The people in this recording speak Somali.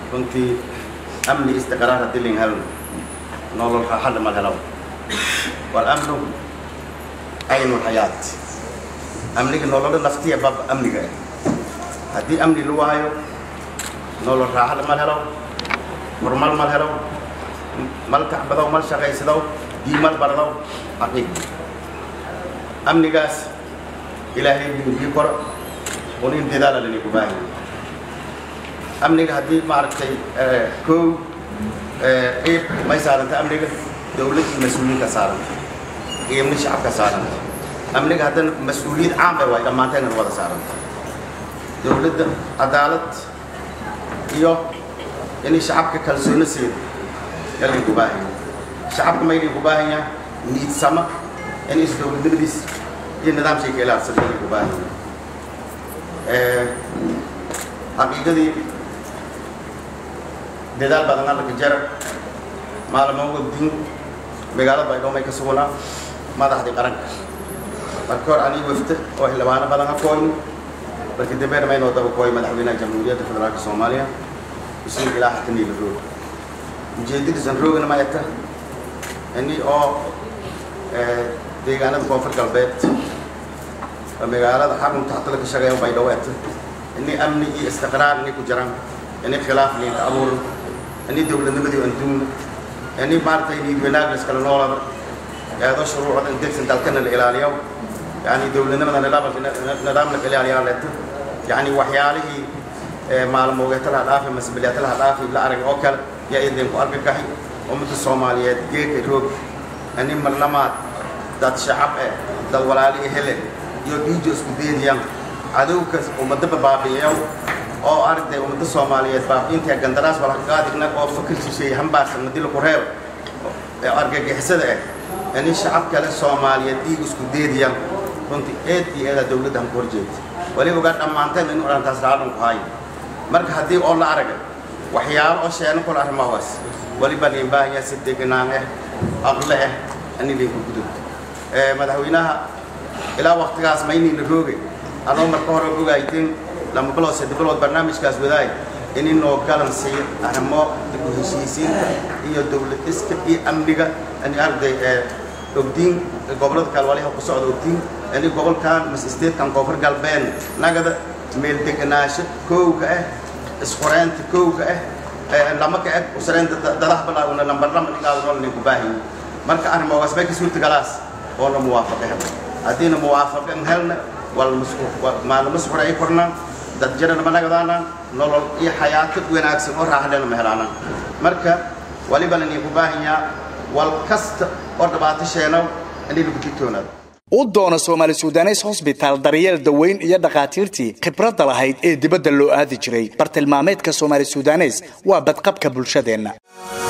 runtii amni istiqraar haddii lain helno nolol raaxada ma helo walamnu aynu lxayaat amniga nololo naftiya bab amniga ah haddii amni la waayo nolol raaxada mal helo horumar mal helo mal kacbadow mal shaqaysadow diimal bardow xaqiiq amnigaas ilaahay bii koro unin dadaala lanigu baahi amniga haddii maaragtay kow ciib may saaranta amniga dawlad iyo mas-uuliyiinka saaranta qiimni shacabka saaranta amniga haddana mas-uuliyad caan bay waay dhammaanteena wada saaranta dawladda cadaalad iyo inay shacabka kalsooni siido yaligu baahanya shacabka mayligu baahanya niidsama in is dawladnimadiis iyo nidaamshayka ilaalsada yaligu baahanya xaqiiqadii dadaal badan alla ka jara maalmo wadin magaalada baydhabo may ka sugnaa madaxdii qaranka marka hor anii wafta oo xildhibaano badan ha kooyno marka dambeena maynoo daba kooy madaxweynaha jamhuuriyadda federaalka soomaaliya usiin ilaa xata niila roog ujeedadiisan roogana ma eta ini oo deegaanada koonfur galbeed oo magaalada xarunta hatada ka shaqeeya baydhabo eta ini amni iyo istiqraar inay ku jiraan ini khilaaf liinka abuuran ini dawladnimadii anduuna ini maaragtay niid wanaag la iskala noolada eedo shuruucda degsan dalkana la ilaaliyo yani dawladnimada nidaam la ilaaliyaa leeto yani waxyaalihii maalmoogeetalaha dhaafi masbiliyatalaha dhaafi la arag oo kale yaa idin ku arki kaxi ummadda soomaaliyeed geeka roog ini marlamaad dad shacab eh dad walaali hele iyo dhiijo isku deediyaan cadowka ummadaba baabi'iyo oo aragtay ummadda soomaaliyeed baabi'inta gandaraas walaqaadigna oo fakir shisheeye hambaarsan madi laku reebo ee argagixisada ah ini shacab kale soomaaliyeed dhiig isku deediyaan runtii eed iyo eedaa dawladda han ku horjeedta waliba ogaa dhammaanteen in odhantaas raadhan ku haayo marka haddii oo la aragay waxyaalo oo sheeno kula arrimahaas waliba liin baahanya si deganaan ah aqle ah ani liinku gudub madaxweynaha ilaa waktigaas mayniina roogay anoo marka hore ogaayteen lama bilood saddex bilood barnaamijkaas wadaay in inoo galan siiyo arrimo dib u heshiisiinta iyo dawlad iska iyo amniga ani arday ogdiin gobollada kale waliha ku socda ogdiin ini gobolkan mas statekan koonfur galbeed nagada meel deganaansho kowga ah isqureynta kowga ah lama ka eg usreynta dadaha bilaawna lambar lama dhigaado noo ninku baahanyi marka arrimogaas bay ka suurtagalaas oo la muwaafaqe hel haddiina muwaafaqan helna maalma suxuray kornaan dad jirana ma nagadaanaan nolol iyo xayaato wanaagsan oo raaxlena ma helaanaan marka waliba laninku baahanyaa wal kasta oo dhibaato sheenow inay lagu digtoonaado u doona soomaali sudanes hosbitaal daryeel daweyn iyo dhakhaatiirtii khibradda lahayd ee dibadda loo aadi jiray bartilmaameedka soomaali sudanes waa badqabka bulshadeenna